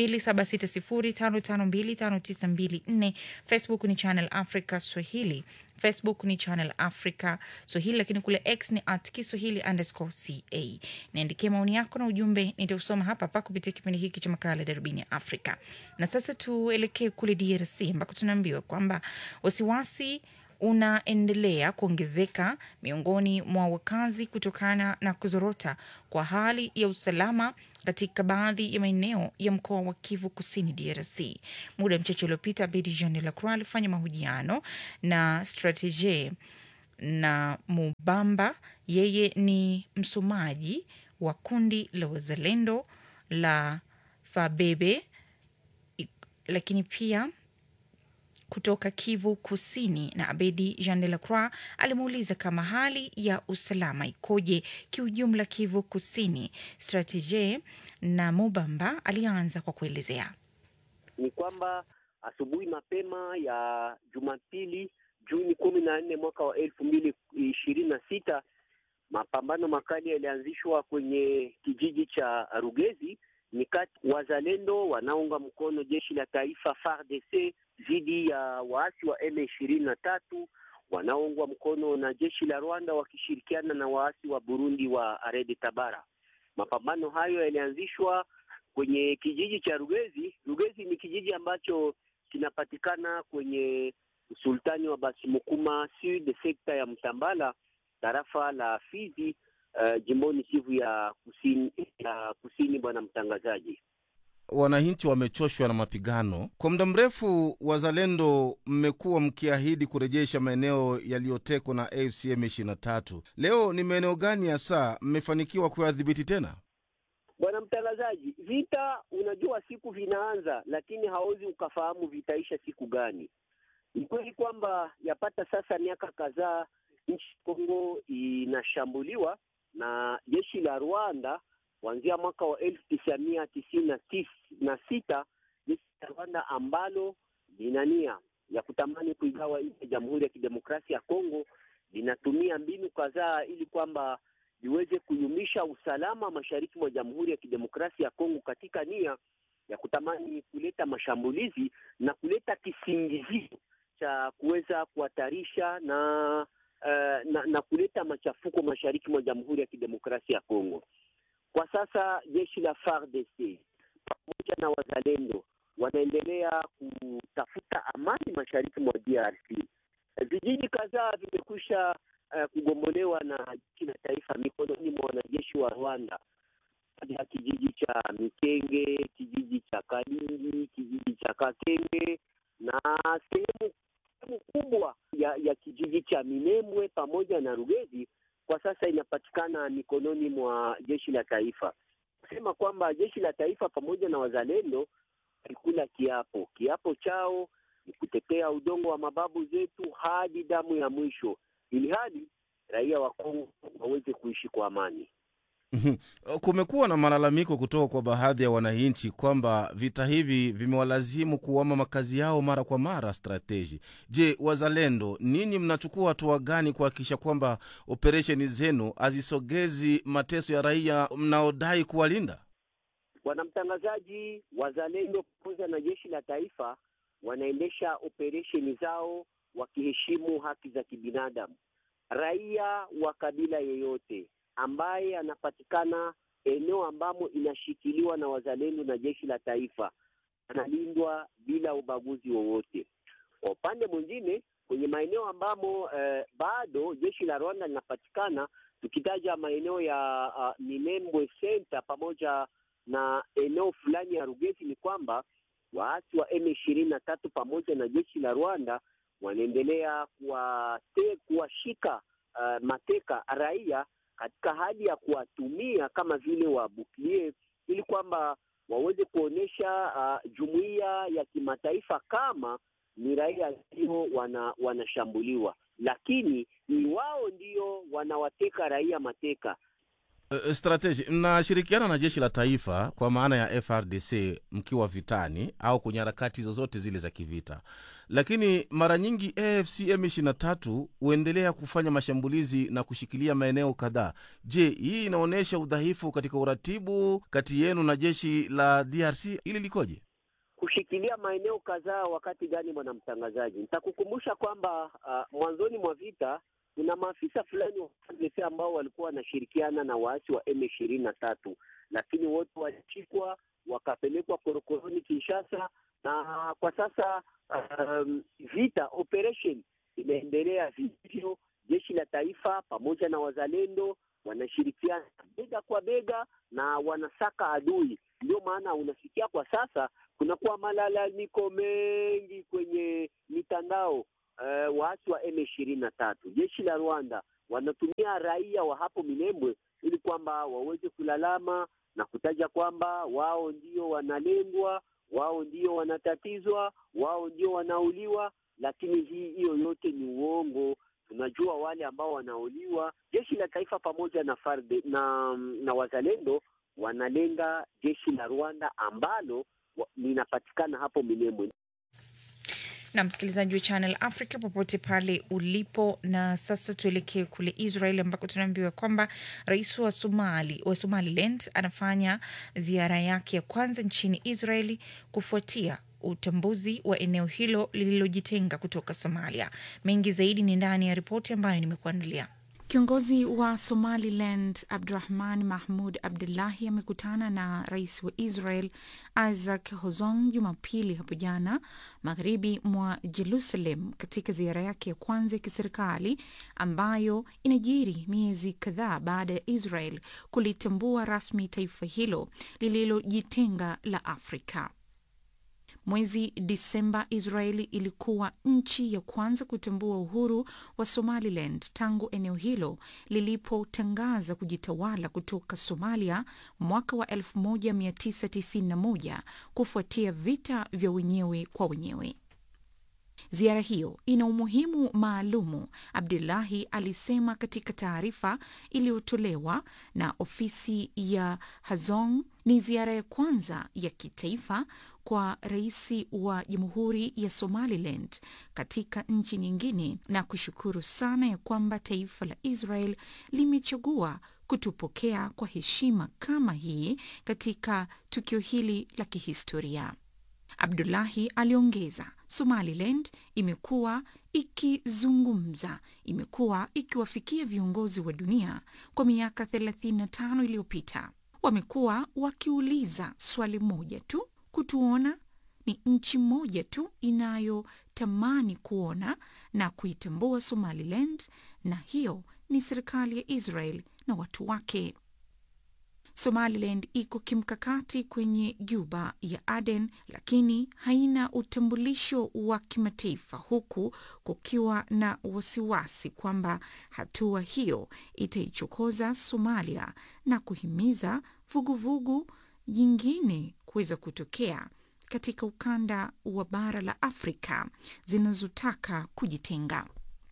2760552594. Facebook ni Channel Africa Swahili, Facebook ni Channel Africa Swahili, lakini kule X ni at Kiswahili underscore ca. Niandikie maoni yako na ujumbe, nitausoma hapa hapa kupitia kipindi hiki cha makala Darubini ya Afrika. Na sasa tuelekee kule DRC ambako tunaambiwa kwamba wasiwasi unaendelea kuongezeka miongoni mwa wakazi kutokana na kuzorota kwa hali ya usalama katika baadhi ya maeneo ya mkoa wa Kivu Kusini, DRC. Muda mchache uliopita, Bedi Jean Lacroix alifanya mahojiano na Strategie na Mubamba. Yeye ni msomaji wa kundi la wazalendo la Fabebe, lakini pia kutoka Kivu Kusini na Abedi Jean de la Croix alimuuliza kama hali ya usalama ikoje kiujumla Kivu Kusini. Strategie na Mubamba alianza kwa kuelezea ni kwamba asubuhi mapema ya Jumapili Juni kumi na nne mwaka wa elfu mbili ishirini na sita mapambano makali yalianzishwa kwenye kijiji cha Rugezi ni kati wazalendo wanaunga mkono jeshi la taifa FARDC dhidi ya waasi wa M ishirini na tatu wanaoungwa mkono na jeshi la Rwanda wakishirikiana na waasi wa Burundi wa Arede Tabara. Mapambano hayo yalianzishwa kwenye kijiji cha Rugezi. Rugezi ni kijiji ambacho kinapatikana kwenye usultani wa Basimukuma Sud, sekta ya Mtambala, tarafa la Fizi, uh, jimboni Kivu ya kusini, ya kusini. Bwana mtangazaji, wananchi wamechoshwa na mapigano kwa muda mrefu. Wazalendo mmekuwa mkiahidi kurejesha maeneo yaliyotekwa na AFC M23. Leo ni maeneo gani hasa mmefanikiwa kuyadhibiti tena? Bwana mtangazaji, vita unajua siku vinaanza, lakini hauwezi ukafahamu vitaisha siku gani. Ni kweli kwamba yapata sasa miaka kadhaa nchi Kongo inashambuliwa na jeshi la Rwanda kuanzia mwaka wa elfu tisa mia tisini na tis, na sita jeshi la Rwanda ambalo lina nia ya kutamani kuigawa nchi ya Jamhuri ya Kidemokrasia ya Kongo linatumia mbinu kadhaa ili kwamba liweze kuyumisha usalama mashariki mwa Jamhuri ya Kidemokrasia ya Kongo katika nia ya kutamani kuleta mashambulizi na kuleta kisingizio cha kuweza kuhatarisha na Uh, na, na kuleta machafuko mashariki mwa Jamhuri ya Kidemokrasia ya Kongo. Kwa sasa jeshi la FARDC pamoja na wazalendo wanaendelea kutafuta amani mashariki mwa DRC. Vijiji kadhaa vimekwisha uh, kugombolewa na jeshi la taifa mikononi mwa wanajeshi wa Rwanda, ya kijiji cha Mikenge, kijiji cha Kalindi, kijiji cha Kakenge na sehemu kubwa ya, ya kijiji cha Minembwe pamoja na Rugezi kwa sasa inapatikana mikononi mwa jeshi la taifa. Kusema kwamba jeshi la taifa pamoja na wazalendo walikula kiapo. Kiapo chao ni kutetea udongo wa mababu zetu hadi damu ya mwisho, ili hadi raia wa Kongo waweze kuishi kwa amani. Kumekuwa na malalamiko kutoka kwa baadhi ya wananchi kwamba vita hivi vimewalazimu kuama makazi yao mara kwa mara. Strateji, je, wazalendo, ninyi mnachukua hatua gani kuhakikisha kwamba operesheni zenu hazisogezi mateso ya raia mnaodai kuwalinda? Bwana mtangazaji, wazalendo pamoja na jeshi la taifa wanaendesha operesheni zao wakiheshimu haki za kibinadamu. Raia wa kabila yeyote ambaye anapatikana eneo ambamo inashikiliwa na wazalendo na jeshi la taifa analindwa bila ubaguzi wowote. Kwa upande mwingine, kwenye maeneo ambamo eh, bado jeshi la Rwanda linapatikana, tukitaja maeneo ya uh, Minembwe Center pamoja na eneo fulani ya Rugezi, ni kwamba waasi wa M ishirini na tatu pamoja na jeshi la Rwanda wanaendelea kuwashika uh, mateka raia katika hali ya kuwatumia kama vile wabuklie ili kwamba waweze kuonyesha uh, jumuiya ya kimataifa kama ni raia ndio wana, wanashambuliwa, lakini ni wao ndio wanawateka raia mateka. Uh, strategy mnashirikiana na jeshi la taifa kwa maana ya FRDC mkiwa vitani au kwenye harakati zozote zile za kivita, lakini mara nyingi AFC M23 huendelea kufanya mashambulizi na kushikilia maeneo kadhaa. Je, hii inaonyesha udhaifu katika uratibu kati yenu na jeshi la DRC? Ili likoje? kushikilia maeneo kadhaa wakati gani, bwana mtangazaji? Nitakukumbusha kwamba uh, mwanzoni mwa vita kuna maafisa fulani wa FARDC ambao walikuwa wanashirikiana na waasi wa M ishirini na tatu, lakini wote walishikwa wakapelekwa korokoroni Kinshasa, na kwa sasa um, vita operation inaendelea vivyo. Jeshi la taifa pamoja na wazalendo wanashirikiana bega kwa bega na wanasaka adui. Ndio maana unasikia kwa sasa kunakuwa malalamiko mengi kwenye mitandao uh, waasi wa M ishirini na tatu. Jeshi la Rwanda wanatumia raia wa hapo Minembwe ili kwamba waweze kulalama na kutaja kwamba wao ndio wanalengwa, wao ndio wanatatizwa, wao ndio wanauliwa, lakini hii hiyo yote ni uongo. Tunajua wale ambao wanauliwa, jeshi la taifa pamoja na farde, na, na wazalendo wanalenga jeshi la Rwanda ambalo linapatikana hapo Minembwe. na msikilizaji wa Channel Africa popote pale ulipo. Na sasa tuelekee kule Israel ambako tunaambiwa kwamba rais wa Somali wa Somaliland anafanya ziara yake ya kwanza nchini Israeli kufuatia utambuzi wa eneo hilo lililojitenga kutoka Somalia. Mengi zaidi ni ndani ya ripoti ambayo nimekuandalia. Kiongozi wa Somaliland Abdurahman Mahmud Abdullahi amekutana na rais wa Israel Isaac Herzog Jumapili hapo jana magharibi mwa Jerusalem, katika ziara yake ya kwanza ya kiserikali ambayo inajiri miezi kadhaa baada ya Israel kulitambua rasmi taifa hilo lililojitenga la Afrika. Mwezi Disemba, Israeli ilikuwa nchi ya kwanza kutambua uhuru wa Somaliland tangu eneo hilo lilipotangaza kujitawala kutoka Somalia mwaka wa 1991 kufuatia vita vya wenyewe kwa wenyewe. Ziara hiyo ina umuhimu maalumu, Abdullahi alisema katika taarifa iliyotolewa na ofisi ya Hazong. Ni ziara ya kwanza ya kitaifa kwa rais wa Jamhuri ya Somaliland katika nchi nyingine, na kushukuru sana ya kwamba taifa la Israel limechagua kutupokea kwa heshima kama hii katika tukio hili la kihistoria. Abdullahi aliongeza, Somaliland imekuwa ikizungumza, imekuwa ikiwafikia viongozi wa dunia kwa miaka 35 iliyopita. Wamekuwa wakiuliza swali moja tu, kutuona ni nchi moja tu inayotamani kuona na kuitambua Somaliland, na hiyo ni serikali ya Israel na watu wake. Somaliland iko kimkakati kwenye Juba ya Aden, lakini haina utambulisho wa kimataifa, huku kukiwa na wasiwasi kwamba hatua hiyo itaichokoza Somalia na kuhimiza vuguvugu nyingine kuweza kutokea katika ukanda wa bara la Afrika zinazotaka kujitenga.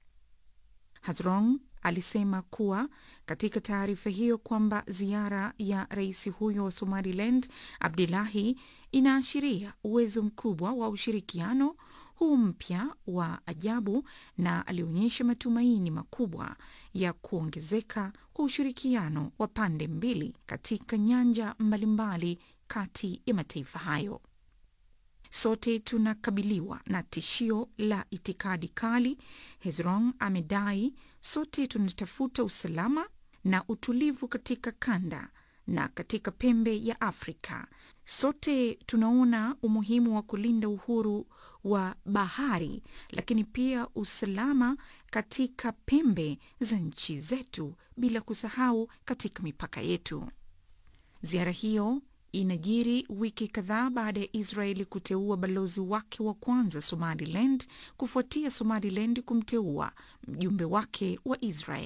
Hazrong alisema kuwa katika taarifa hiyo kwamba ziara ya rais huyo wa Somaliland Abdullahi inaashiria uwezo mkubwa wa ushirikiano huu mpya wa ajabu, na alionyesha matumaini makubwa ya kuongezeka kwa ushirikiano wa pande mbili katika nyanja mbalimbali kati ya mataifa hayo. Sote tunakabiliwa na tishio la itikadi kali, Hezron amedai. Sote tunatafuta usalama na utulivu katika kanda na katika pembe ya Afrika. Sote tunaona umuhimu wa kulinda uhuru wa bahari, lakini pia usalama katika pembe za nchi zetu, bila kusahau katika mipaka yetu. Ziara hiyo inajiri wiki kadhaa baada ya Israeli kuteua balozi wake wa kwanza Somaliland kufuatia Somaliland kumteua mjumbe wake wa Israel.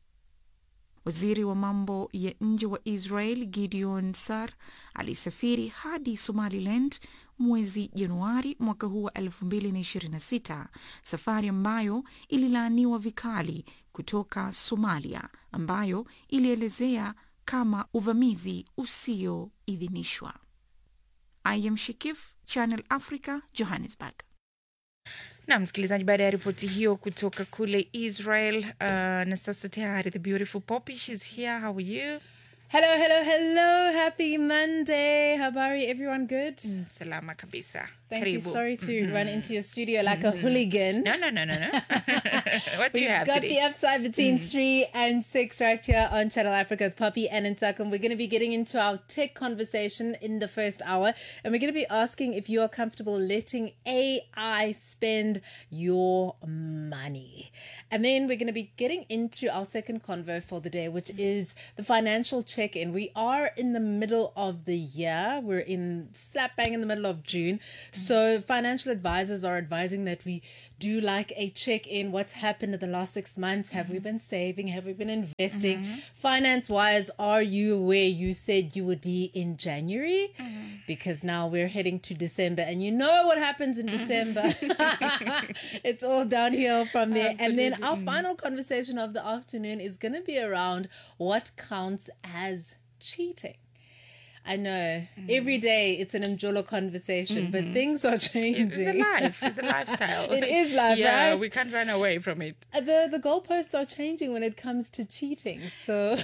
Waziri wa mambo ya nje wa Israel Gideon Sar alisafiri hadi Somaliland mwezi Januari mwaka huu wa 2026, safari ambayo ililaaniwa vikali kutoka Somalia, ambayo ilielezea kama uvamizi usioidhinishwa. I am Shikif, Channel Africa, Johannesburg. na msikilizaji, baada ya ripoti hiyo kutoka kule Israel, uh, na sasa tayari the beautiful Poppy, she's here. How are you? Hello, hello, hello. Happy Monday. Habari, everyone good? Mm, salama kabisa. Thank you. Karibu. Sorry to Mhm. run into your studio like a Mhm. hooligan. No, no, no, no, no. what do you We've have got today? the upside between Mhm. three and six right here on Channel Africa with Poppy and Ntakum. We're going to be getting into our tech conversation in the first hour, and we're going to be asking if you are comfortable letting AI spend your money. And then we're going to be getting into our second convo for the day, which is the financial check in. We are in the middle of the year, we're in slap bang in the middle of June. So, financial advisors are advising that we do like a check in what's happened in the last six months. Have we been saving? Have we been investing? Finance wise, are you where you said you would be in January? Because now we're heading to December, and you know what happens in December. it's all downhill from there. And then our final conversation of the afternoon is going to be around what counts as cheating. I know every day it's an Mjolo conversation, but things are changing. It's, it's a life. It's a lifestyle. it is life, yeah, right? we can't run away from it. Uh, the the goalposts are changing when it comes to cheating. So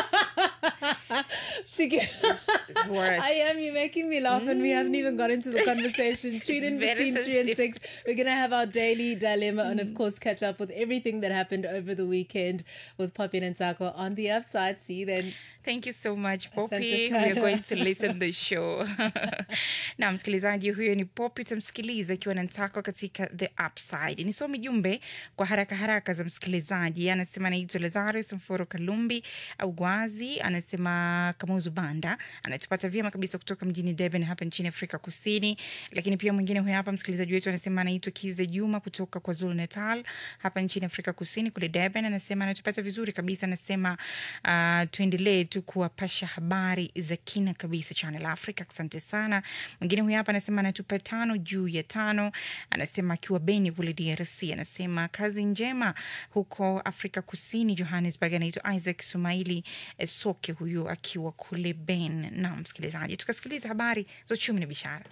she I am you making me laugh and we haven't even got into the conversation. Tune in very between three and sensitive. six. We're gonna have our daily dilemma and of course catch up with everything that happened over the weekend with Poppy and Sako on the upside. See you then. Thank you so much Asante Poppy. sana. We are going to listen the show. na msikilizaji huyo ni Poppy, utamsikiliza akiwa na Ntako katika The Upside. Nisome jumbe kwa haraka haraka za msikilizaji. Anasema anaitwa Lazarus Mforo Kalumbi au Gwazi, anasema Kamuzu Banda, anatupata vyema kabisa kutoka mjini Durban hapa nchini Afrika Kusini. Lakini pia mwingine huyo hapa msikilizaji wetu anasema anaitwa Kize Juma kutoka kwa Zulu Natal hapa nchini Afrika Kusini kule Durban, anasema anatupata vizuri kabisa, anasema uh, tuendelee tu kuwapasha habari za kina kabisa Channel Africa. Asante sana. Mwingine huyu hapa anasema anatupa tano juu ya tano, anasema akiwa Beni kule DRC, anasema kazi njema huko Afrika Kusini, Johannesburg. Anaitwa Isaac Sumaili eh, Soke, huyu akiwa kule Ben. Na msikilizaji, tukasikiliza habari za uchumi na biashara.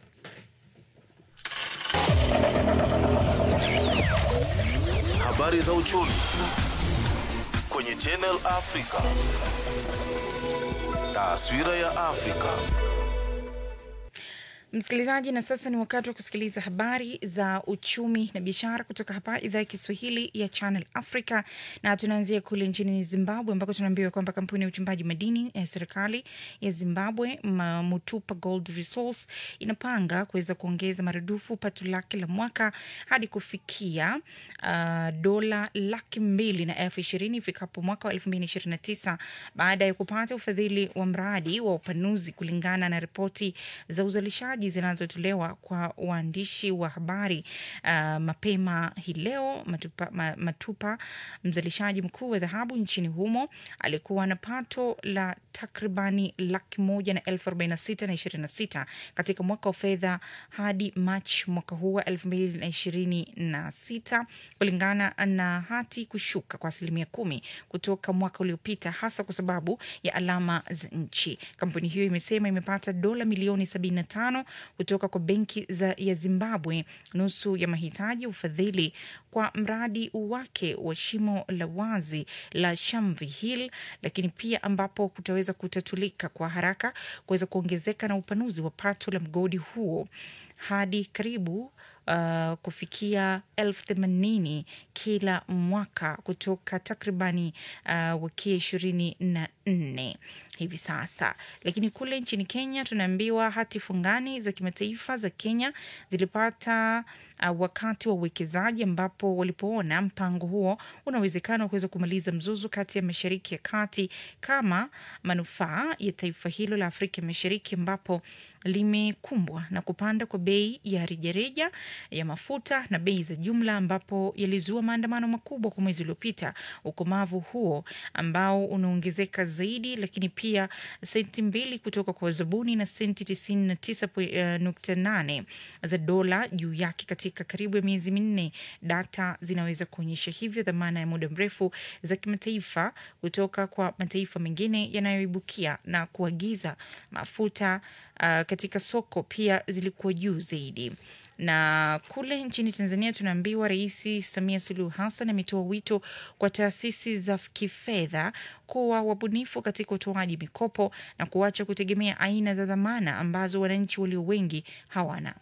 Habari za uchumi kwenye Channel Africa. Taswira ya Afrika. Msikilizaji, na sasa ni wakati wa kusikiliza habari za uchumi na biashara kutoka hapa idhaa ya Kiswahili ya Channel Africa, na tunaanzia kule nchini Zimbabwe ambako tunaambiwa kwamba kampuni ya uchimbaji madini ya serikali ya Zimbabwe Ma- Mutupa Gold Resource inapanga kuweza kuongeza maradufu pato lake la mwaka hadi kufikia uh, dola laki mbili na elfu ishirini ifikapo mwaka wa elfu mbili ishirini na tisa baada ya kupata ufadhili wa mradi wa upanuzi kulingana na ripoti za uzalishaji zinazotolewa kwa waandishi wa habari uh, mapema hii leo. Matupa, ma, Matupa, mzalishaji mkuu wa dhahabu nchini humo, alikuwa na pato la takribani laki moja na elfu arobaini na sita na ishirini na sita katika mwaka wa fedha hadi Machi mwaka huu wa elfu mbili na ishirini na sita kulingana na hati kushuka kwa asilimia kumi kutoka mwaka uliopita, hasa kwa sababu ya alama za nchi. Kampuni hiyo imesema imepata dola milioni 75 kutoka kwa benki za ya Zimbabwe, nusu ya mahitaji ya ufadhili kwa mradi wake wa shimo la wazi la Shamvi Hill, lakini pia ambapo kutaweza kutatulika kwa haraka kuweza kuongezeka na upanuzi wa pato la mgodi huo hadi karibu uh, kufikia elfu themanini kila mwaka kutoka takribani uh, wakia ishirini na nne hivi sasa. Lakini kule nchini Kenya tunaambiwa hati fungani za kimataifa za Kenya zilipata uh, wakati wa uwekezaji ambapo walipoona mpango huo una uwezekano wa kuweza kumaliza mzozo kati ya Mashariki ya Kati kama manufaa ya taifa hilo la Afrika Mashariki ambapo limekumbwa na kupanda kwa bei ya rejareja ya mafuta na bei za jumla ambapo yalizua maandamano makubwa kwa mwezi uliopita. Ukomavu huo ambao unaongezeka zaidi, lakini pia senti mbili kutoka kwa wazabuni na senti tisini na tisa nukta nane za dola juu yake katika katika karibu ya miezi minne. Data zinaweza kuonyesha hivyo dhamana ya muda mrefu za kimataifa kutoka kwa mataifa mengine yanayoibukia na kuagiza mafuta uh, katika soko pia zilikuwa juu zaidi na kule nchini Tanzania tunaambiwa Rais Samia Suluhu Hassan ametoa wito kwa taasisi za kifedha kuwa wabunifu katika utoaji mikopo na kuacha kutegemea aina za dhamana ambazo wananchi walio wengi hawana.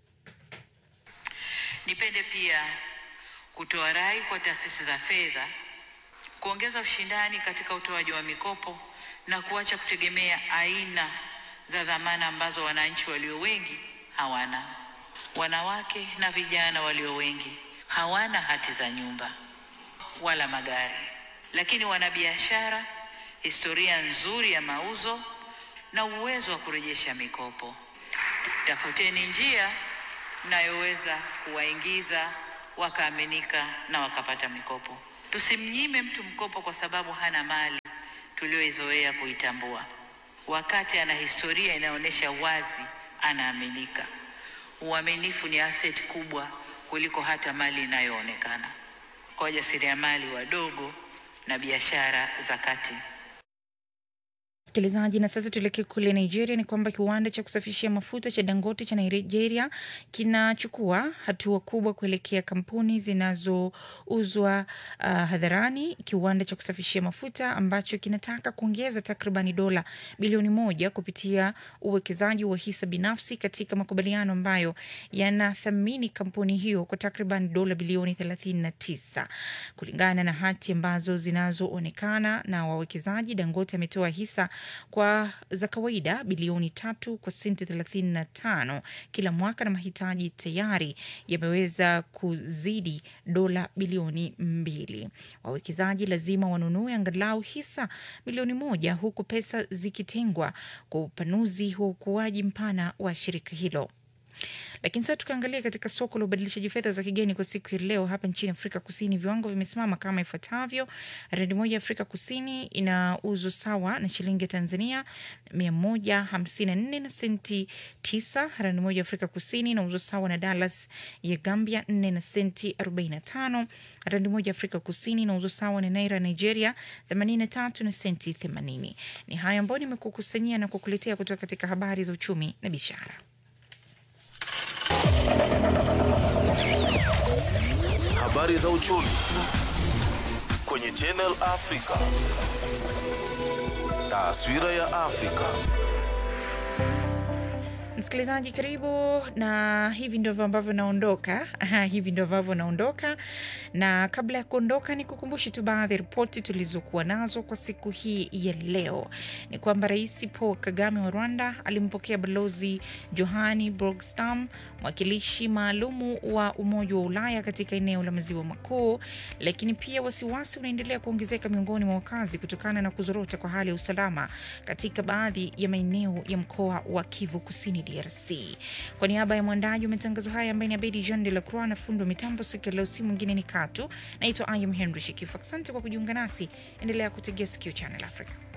Nipende pia kutoa rai kwa taasisi za fedha kuongeza ushindani katika utoaji wa mikopo na kuacha kutegemea aina za dhamana ambazo wananchi walio wengi hawana. Wanawake na vijana walio wengi hawana hati za nyumba wala magari, lakini wana biashara, historia nzuri ya mauzo na uwezo wa kurejesha mikopo. Tafuteni njia mnayoweza kuwaingiza wakaaminika na wakapata mikopo. Tusimnyime mtu mkopo kwa sababu hana mali tuliyoizoea kuitambua, wakati ana historia inaonyesha wazi anaaminika. Uaminifu ni asset kubwa kuliko hata mali inayoonekana kwa wajasiriamali wadogo na biashara za kati. Msikilizaji, na sasa tuelekee kule Nigeria. Ni kwamba kiwanda cha kusafishia mafuta cha Dangote cha Nigeria kinachukua hatua kubwa kuelekea kampuni zinazouzwa uh, hadharani. Kiwanda cha kusafishia mafuta ambacho kinataka kuongeza takribani dola bilioni moja kupitia uwekezaji wa hisa binafsi katika makubaliano ambayo yanathamini kampuni hiyo kwa takriban dola bilioni 39 kulingana na hati ambazo zinazoonekana na wawekezaji. Dangote ametoa hisa kwa za kawaida bilioni tatu kwa senti thelathini na tano kila mwaka, na mahitaji tayari yameweza kuzidi dola bilioni mbili. Wawekezaji lazima wanunue angalau hisa milioni moja huku pesa zikitengwa kwa upanuzi wa ukuaji mpana wa shirika hilo. Lakini sasa tukiangalia katika soko la ubadilishaji fedha za kigeni kwa siku ya leo hapa nchini Afrika Kusini, viwango vimesimama kama ifuatavyo: randi moja ya Afrika Kusini inauzwa sawa na shilingi ya Tanzania mia moja hamsini na nne na senti tisa. Randi moja ya Afrika Kusini inauzwa sawa na Dallas ya Gambia nne na senti arobaini na tano. Randi moja ya Afrika Kusini inauzwa sawa na naira Nigeria themanini na tatu na senti themanini. Ni hayo ambayo nimekukusanyia na kukuletea kutoka katika habari za uchumi na biashara. Habari za uchumi kwenye Channel Africa. Taswira ya Afrika. Msikilizaji, karibu na hivi ndivyo ambavyo naondoka. Aha, hivi ndivyo ambavyo naondoka, na kabla ya kuondoka, ni kukumbushe tu baadhi ya ripoti tulizokuwa nazo kwa siku hii ya leo. Ni kwamba Rais Paul Kagame wa Rwanda alimpokea Balozi Johani Borgstam, mwakilishi maalumu wa Umoja wa Ulaya katika eneo la Maziwa Makuu. Lakini pia wasiwasi unaendelea kuongezeka miongoni mwa wakazi kutokana na kuzorota kwa hali ya usalama katika baadhi ya maeneo ya mkoa wa Kivu Kusini DRC. Kwa niaba ya mwandaji wa matangazo haya ambaye ni Abedi Jean de la Croix na fundo mitambo siku ya leo, si mwingine ni Katu. Naitwa Ayam Henry Shikifu. Asante kwa kujiunga nasi, endelea kutegea sikio Channel Africa.